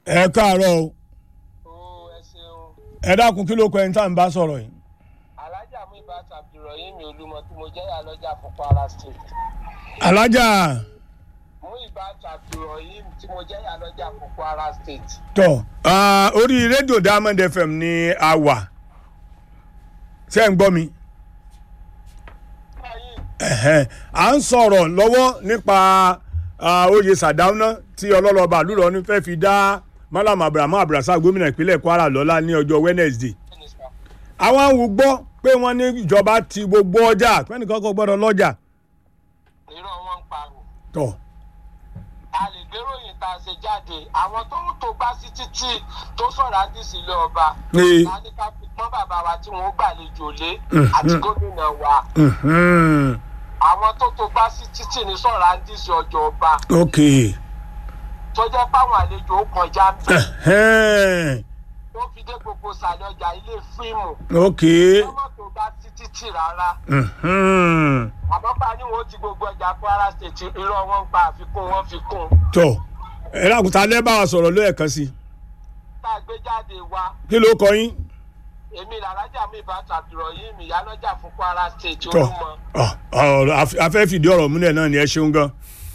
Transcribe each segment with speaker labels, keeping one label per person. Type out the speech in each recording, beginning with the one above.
Speaker 1: ẹ káàárọ̀ o
Speaker 2: ó ẹ ṣeun
Speaker 1: ẹ dákun kí ló kọ ẹni tá à ń bá sọ̀rọ̀ yìí.
Speaker 2: alájà mú ibà tàbírọ̀yìn mi olúmọ tí mo jẹ́ ìyálọ́jà fún kwara state
Speaker 1: alájà
Speaker 2: mú ibà tàbírọ̀yìn tí mo jẹ́ ìyálọ́jà fún kwara state.
Speaker 1: tọ ah, orí rédíò diamond fm ni a wà ṣé ń gbọ́ mi.
Speaker 2: báyìí
Speaker 1: Ẹ̀hẹ́n. à ń sọ̀rọ̀ lọ́wọ́ nípa ah, oyè sàdáúná tí ọlọ́lọ́ba àlùrọ̀ ní fẹ́ fi dá malam abrahamu abrasa gómìnà ìpínlẹ̀ kwara lọ́lá ní ọjọ́ wednesday.
Speaker 2: mínísítà
Speaker 1: àwọn awù gbọ́ pé wọ́n ní ìjọba ti gbogbo ọjà pẹ́ẹ́nìkan kò gbọ́dọ̀ lọ́jà.
Speaker 2: irọ́ wọn ń parọ́
Speaker 1: tọ́
Speaker 2: a lè gbéròyìn tá a ṣe jáde àwọn tó ń tó gbá sí títì tó sọ̀rọ̀ àdìsí ilé ọba
Speaker 1: Ee.
Speaker 2: a ní ká fi pọ́n bàbá wa tí wọ́n gbàlejò lé àti gómìnà wa
Speaker 1: mhm.
Speaker 2: àwọn tó tó gbá sí títì ní sọ̀rọ̀ àdìsí ọjọ́ ọba
Speaker 1: ok
Speaker 2: tó jẹ́ páwọn àlejò ó kọjá ń bẹ̀
Speaker 1: Ẹ̀hẹ́n.
Speaker 2: tó fi dé gbogbo sàlẹ̀ ọjà ilé fíìmù
Speaker 1: ok
Speaker 2: ọmọ tó bá sí títì rárá
Speaker 1: mhm.
Speaker 2: àmọ́ pa ni wọ́n ti gbogbo ọjà kwara state irọ́ wọn ń pa àfikún wọn fi kún
Speaker 1: tọ́ ẹ lákùtà lẹ́bàá wa sọ̀rọ̀ lóyè kan sí i.
Speaker 2: tá a gbé jáde wa
Speaker 1: kí ló kọ yín.
Speaker 2: èmi làlájà mi bá tàbírọ̀ yìí mi yálọ́jà fún kwara state
Speaker 1: tọ́
Speaker 2: olúmọ.
Speaker 1: ọ, ọ̀rọ̀ àf- afẹ́ fìdí ọ̀rọ̀ múlẹ̀ náà ni ẹ ṣeun gan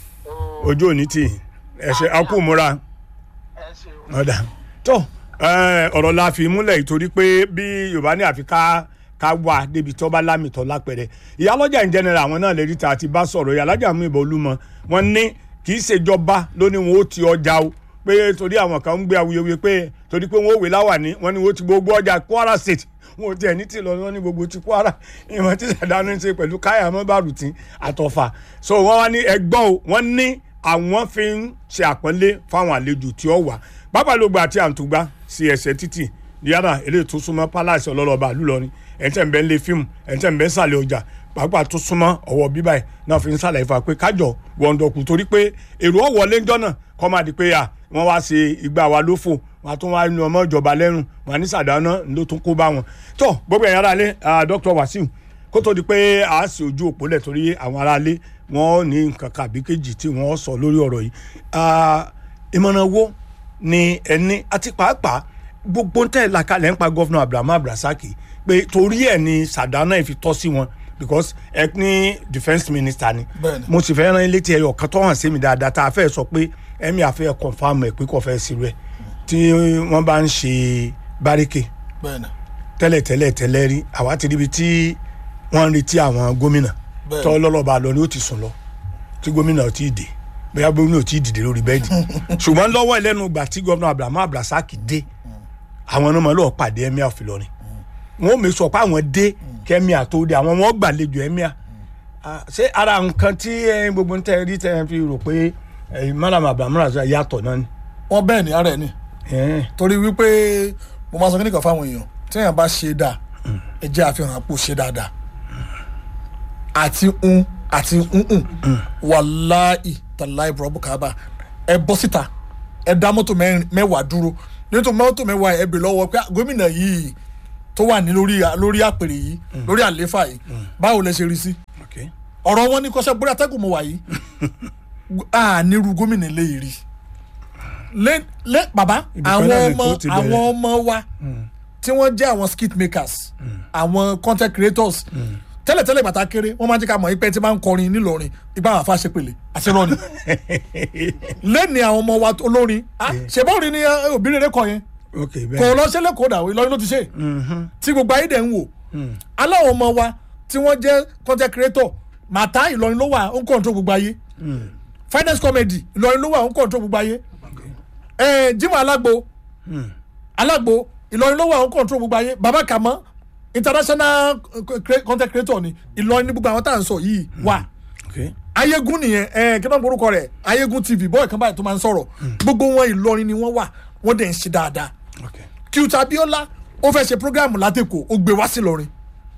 Speaker 1: ojú òní tì í. ẹ ṣe akú múra
Speaker 2: ẹ ṣeun.
Speaker 1: ọ̀dà tó ẹ, ọ̀rọ̀ la fi múlẹ̀ ìtorí pé bí yorùbá ní àfi ká ká wà débi tó bá lámìtọ́ lápẹ̀rẹ̀ ìyálọ́jà in general àwọn náà lè rí ta àti bá sọ̀rọ̀ ìyálọ́jà mú ìbọn olúmọ wọn ní kì í ṣèjọba lóní wọn ó ti ọjà o pé torí àwọn kan ń gbé awuyewuye pé torí pé wọn ò wé láwàní wọn ni wọn ti gbogbo ọjà kwara state wọn ò tiẹ̀ ní tì lọ wọn ní gbogbo ti kwara ìwọ̀n tí sàdánù ń ṣe pẹ̀lú káyà mọ́bàrùtì àtọ̀fà so wọ́n wá ní ẹgbọ́n o wọ́n ní àwọn fi ń ṣe àpọ́nlé fáwọn àlejò tí ó wà pápálógbò àti àǹtúgbà sí ẹsẹ̀ títì yàrá eléyìí tó súnmọ́ palace ọlọ́lọ́ba àlùlọ́rin ẹ̀ńtẹ̀ ń bẹ́ ń lé fíìmù ẹ̀ńtẹ̀ ń bẹ́ ń sàlẹ̀ ọjà pàápàá tó súnmọ́ ọwọ́ bíbá ẹ̀ náà fi ń sàlẹ̀ ìfà pé kájọ wọ̀ǹdọ̀kù torí pé èrò ọ̀wọ́ lẹ́jọ́ náà kọ́ máa di pé à wọ́n wá ṣe ìgbà wa lófò wọn a tún wá ní ọmọ ìjọba lẹ́rùn wọn a ní sàdáná ló tún kó bá wọn. tó gbogbo ẹ̀yàn aráalé dr wasiu kó tó di pé a sì ojú òpó lẹ̀ torí àwọn aráalé wọn ní nǹkan kàbí kejì tí wọ́n sọ lórí ọ̀rọ̀ yìí. Ah, ìmọ̀ràn wo ni ẹni àti pàápàá gbogbo ń tẹ̀ làkàlẹ̀ ń pa gọ́fúnà abrahamu abrasaki pé torí ẹ̀ ni sàdánà ẹ̀ fi tọ́ sí wọn because ẹ ní defence minister ni
Speaker 3: Bẹ́ẹ̀ni.
Speaker 1: mo sì fẹ́ rán ilé tí ẹyọ kan tó hàn sí mi dáadáa tá a fẹ́ sọ pé ẹ̀mí àfẹ́ confam ẹ̀ pé kò fẹ́ sí rẹ̀ tí wọ́n bá ń ṣe báríkè
Speaker 3: bẹ́ẹ̀ni
Speaker 1: tẹ́lẹ̀ tẹ́lẹ̀ tẹ́lẹ̀ rí àwa ti ríbi tí wọ́n ń retí àwọn gómìnà
Speaker 3: Bẹ́ẹ̀ni.
Speaker 1: tọ́ lọ́lọ́ba lọ ni ó ti sùn lọ tí gómìnà ò tí ì dé bóyá gómìnà ò tí ì dìde lórí bẹ́ẹ̀dì ṣùgbọ́n lọ́wọ́ ẹlẹ́nu ìgbà tí gómìnà abrahamu abrasaki dé àwọn ọmọ lọ́ọ́ pàdé emir of Ìlọrin wọn ò mè sọ pé àwọn dé kẹ́míà tó dé àwọn wọn gbàlejò emir Ah, ṣé ara nǹkan tí eh, gbogbo ń tẹ́ rí tẹ́ ẹ fi rò pé eh, malam abrahamu abrasaki yàtọ̀ náà ni.
Speaker 3: wọn bẹ́ẹ̀ ni ara ẹ̀ ni
Speaker 1: Eh,
Speaker 3: torí wípé mo máa sọ kíníkan fáwọn èèyàn tí èèyàn bá ṣe dáa ẹ jẹ́ àfihàn àpò ṣe dáadáa àti ń àti ń wàláì tàláì bùrọ̀bù kábà ẹ bọ́ síta ẹ dá mọ́tò mẹ́rin- mẹ́wàá dúró nítorí mọ́tò mẹ́wàá ẹ bè lọ́wọ́ pé gómìnà yìí tó wà ní lórí lórí àpèrè yìí lórí àléfà yìí báwo lẹ ṣe rí sí
Speaker 1: okay.
Speaker 3: ọ̀rọ̀ wọn ní kọ́sẹ́ bórí atẹ́gùn mo wà yìí a nírú gómìnà lè rí lé lé bàbá àwọn
Speaker 1: Independent
Speaker 3: ọmọ
Speaker 1: tó ti bẹ̀rẹ̀.
Speaker 3: àwọn ọmọ wa tí wọ́n jẹ́ àwọn skit makers àwọn content creators tẹ́lẹ̀tẹ́lẹ̀ bàtà kéré wọ́n máa ń jẹ́ ká mọ̀ ipẹ́ tí máa ń kọrin nílọrin ipá àwọn afáṣe pèlè àti rọ́ọ̀nì lẹ́ni àwọn ọmọ wa olórin ah, ṣèbọ́ọ̀rin ni eh, òbí rere kọ yẹn
Speaker 1: okay
Speaker 3: kò
Speaker 1: bẹ́ẹ̀
Speaker 3: lọ sílẹ̀ kó dà Ìlọrin ló ti ṣe tí gbogbo ayé dẹ̀ ń wò aláwọ̀ ọmọ wa tí wọ́n jẹ́ content creator màtá Ìlọrin ló wà ó ń kọ̀ǹtró gbogbo ayé finance comedy Ìlọrin ló wà ó ń kọ̀ǹtró gbogbo ayé Eh, Jimoh Alágbo Alágbo Ìlọrin ló wà ó ń kọ̀ǹtró gbogbo ayé Baba Kàmọ́ international eh, cre- content creator ni Ìlọrin ní gbogbo àwọn tá à ń sọ yìí wà
Speaker 1: okay.
Speaker 3: ayégun nìyẹn ẹ kí náà borúkọ rẹ ayégun tv bọ́ọ̀ kan báyìí tó máa ń sọ̀rọ̀ gbogbo wọn Ìlọrin ni wọ́n wà wọ́n dẹ̀ ń ṣe dáadáa
Speaker 1: okay.
Speaker 3: Qt Abiola ó fẹ́ ṣe programu látẹ̀kọ̀ ó gbé wá sí Ìlọrin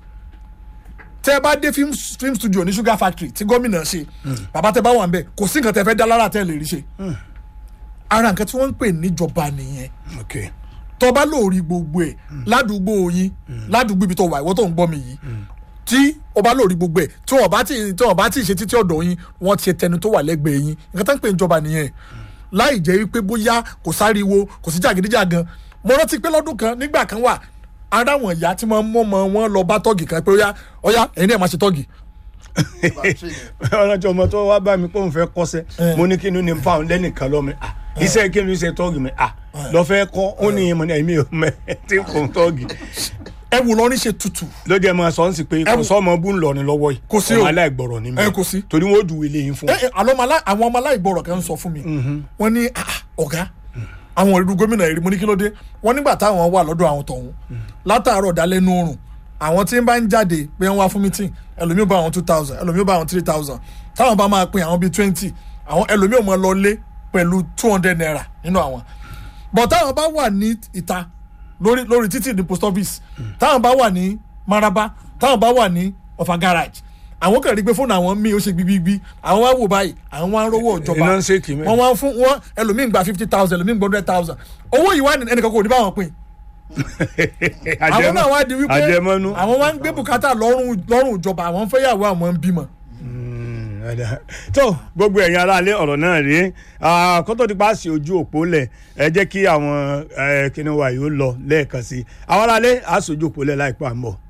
Speaker 3: tẹ́ ẹ bá dé film, film studio ní Sugar Factory tí gómìnà ṣe bàbá tẹ́ bá wà ń bẹ̀ kò sí nǹkan tẹ́ fẹ́ dá lára tẹ́ lè rí ṣe ara nǹkan tí wọ́n ń pè níjọba nìyẹn
Speaker 1: okay.
Speaker 3: tó bá lóòrí gbogbo ẹ̀ ládùúgbò yín ládùúgbò ibi tó wà ìwọ tó ń gbọ́ mi yìí tí o bá lóòrí gbogbo ẹ̀ tí wọ́n bá ti tí wọ́n bá ti ṣe títí ọ̀dọ̀ yín wọ́n ti ṣe tẹnu tó wà lẹ́gbẹ̀ẹ́ yín nǹkan tó ń pè níjọba nìyẹn láì jẹ́ wípé bóyá kò sáriwo kò sí jàgídíjàgan mo rántí pé lọ́dún kan nígbà kan wà ara wọn ìyá tí wọ́n mọ́ ọmọ wọn lọ bá tọ́gì kan pé ọyá ọyá ẹ̀yin náà máa ṣe tọ́gì
Speaker 1: ọ̀nà tí ọmọ tó wá bá mi pé òun fẹ́ kọ́sẹ́ mo ní kí ni ní fáwọn lẹ́nìkan lọ́mọ ah iṣẹ́ kí ni iṣẹ́ tọ́gì mi ah lọ fẹ́ kọ́ ó ní ìmọ̀ ní ẹ̀mí ò mẹ́ tí kò ń tọ́gì
Speaker 3: ẹ wò lọ́rin ṣe tutù
Speaker 1: ló jẹ́ máa sọ ń sì pé kò sọ́mọ bú ń lọ ní lọ́wọ́ yìí
Speaker 3: Kò sí o.
Speaker 1: ọmọ aláìgbọ̀rọ̀ ní mi
Speaker 3: Ẹ, kò sí.
Speaker 1: torí wọ́n ó ju ilé yín fún
Speaker 3: ẹ ẹ àlọ́ ọmọ alá- àwọn ọmọ aláìgbọràn kan sọ fún mi wọ́n ní "Ah, ah, ọ̀gá àwọn ìlú gómìnà èrè mo ní kí ló dé wọ́n nígbà táwọn wà lọ́dọ̀ àwọn tọ̀hún látàárọ̀ dálẹ́ nú oòrùn àwọn tí ń bá ń jáde pé wọ́n wá fún meeting ẹlòmíì bá àwọn two thousand ẹlòmíì bá àwọn three thousand táwọn bá máa pín àwọn bíi twenty àwọn ẹlòmíì ò mọ lọ lé pẹ̀lú two hundred naira nínú àwọn but táwọn bá wà ní ìta lórí lórí títì ní post office táwọn bá wà ní maraba táwọn bá wà ní ọ̀fà garage àwọn kan rí pé fóònù àwọn míì ó ṣe gbígbígbí àwọn wá wò báyìí àwọn wá ń rówó ìjọba
Speaker 1: Iná ń ṣe kì í mẹ́.
Speaker 3: wọ́n wá ń fún wọn ẹlòmíì gba fifty thousand ẹlòmíì gba hundred thousand owó yìí wá ní ẹnìkan kò ní báwọn pín àwọn náà wá di wípé
Speaker 1: àjẹmọ́nú
Speaker 3: àwọn wá ń gbé bùkátà lọ́rùn lọ́rùn ìjọba àwọn ń fẹ́yàwó àwọn ń bímọ.
Speaker 1: tó gbogbo ẹ̀yin aráalé ọ̀rọ̀ náà rèé Ah, kó tó di pa sí ojú òpó lẹ̀ ẹ jẹ́ kí àwọn eh, kíni wa yìí ó lọ lẹ́ẹ̀kan sí i àwọn aráalé àá sojú òpó lẹ̀ láìpẹ́ à ń bọ̀.